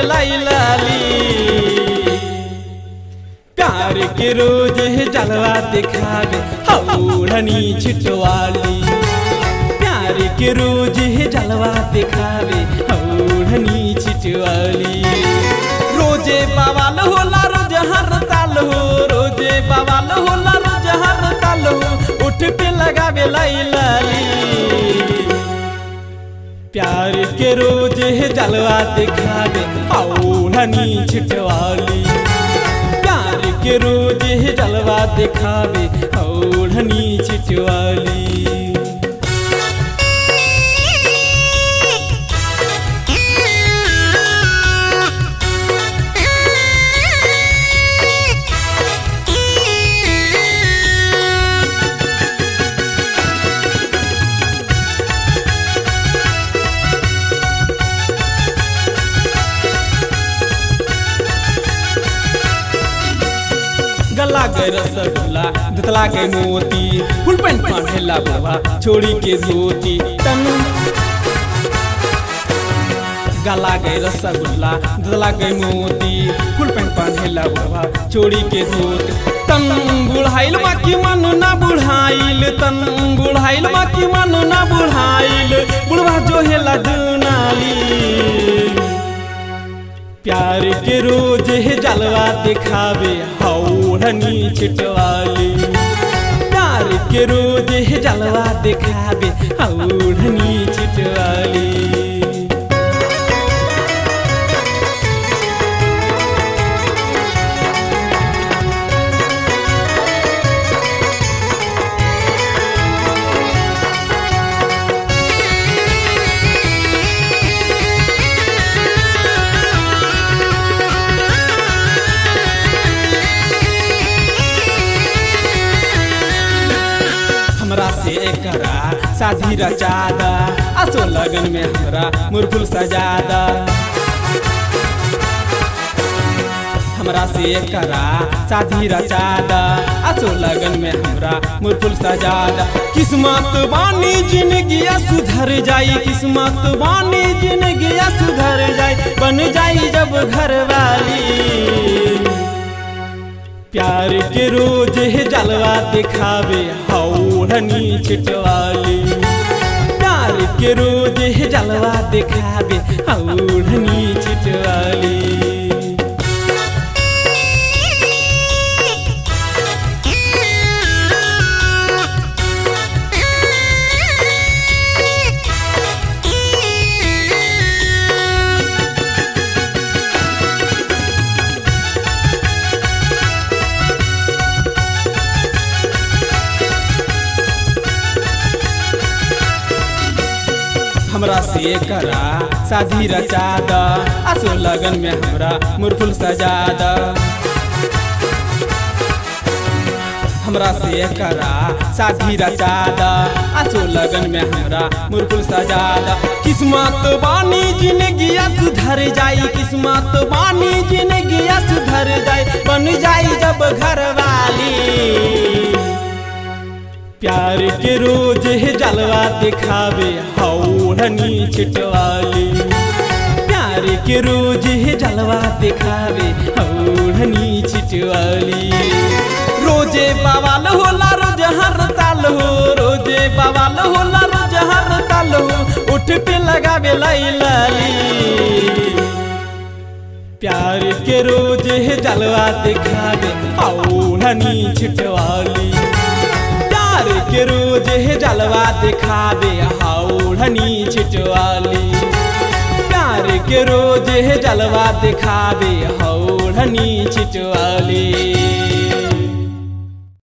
लाई लाली प्यार के रोज है जलवा दिखावे हौड़नी छिटवाली प्यार के रोज है जलवा दिखावे हौड़नी छिटवाली रोजे बवाल होला रोज हर ताल हो रोजे बवाल होला रोज हर ताल हो उठ पे लगावे लाई लाली प्यार के रोज है जलवा दिखावे औढ़नी छिटवाली प्यार के रोज है जलवा दिखावे औढ़नी छिटवाली गला गए रसगुल्ला दतला गए मोती फुल पैंट पहनेला बाबा छोड़ी के धोती तन गला गए रसगुल्ला दतला गए मोती फुल पैंट पहनेला बाबा छोड़ी के धोती तन बुढ़ाइल बाकी मन ना बुढ़ाइल तन बुढ़ाइल बाकी मन ना बुढ़ाइल बुढ़वा जो है लडनाली प्यार के रोज है जलवा दिखावे हौड़नी छिटवाली प्यार के रोज है जलवा दिखावे हौड़नी छिटवाली हमरा से करा शादी रचादा असो लगन में हमरा मुरफुल सजादा हमरा से करा शादी रचादा असो लगन में हमरा मुरफुल सजादा किस्मत बानी जिंदगी सुधर जाई किस्मत बानी जिंदगी सुधर जाई बन जाई जब घर वाली प्यार के रोज है जलवा दिखावे हौड़नी छिटवाली प्यार के रोज है जलवा दिखावे हौड़नी छिटवाली हमरा से करा शादी रचादा असो लगन में हमरा मुरफुल सजादा हमरा से करा शादी रचादा असो लगन में हमरा मुरफुल सजादा किस्मत बानी जिंदगी सुधर जाई किस्मत बानी जिंदगी सुधर जाई बन जाई जब घर वाली प्यार के रोज है जलवा दिखावे हौड़नी छिटवाली प्यार के रोज है जलवा दिखावे हौड़नी छिटवाली रोजे बवाल होला रोज हर ताल हो रोजे बवाल होला रोज हर ताल हो उठ पे लगावे लाई लाली प्यार के रोज है जलवा दिखावे हौड़नी छिटवाली प्यार के रोज है जलवा दिखावे हौड़नी छिटवाली प्यार के रोज है जलवा दिखावे हौड़नी छिटवाली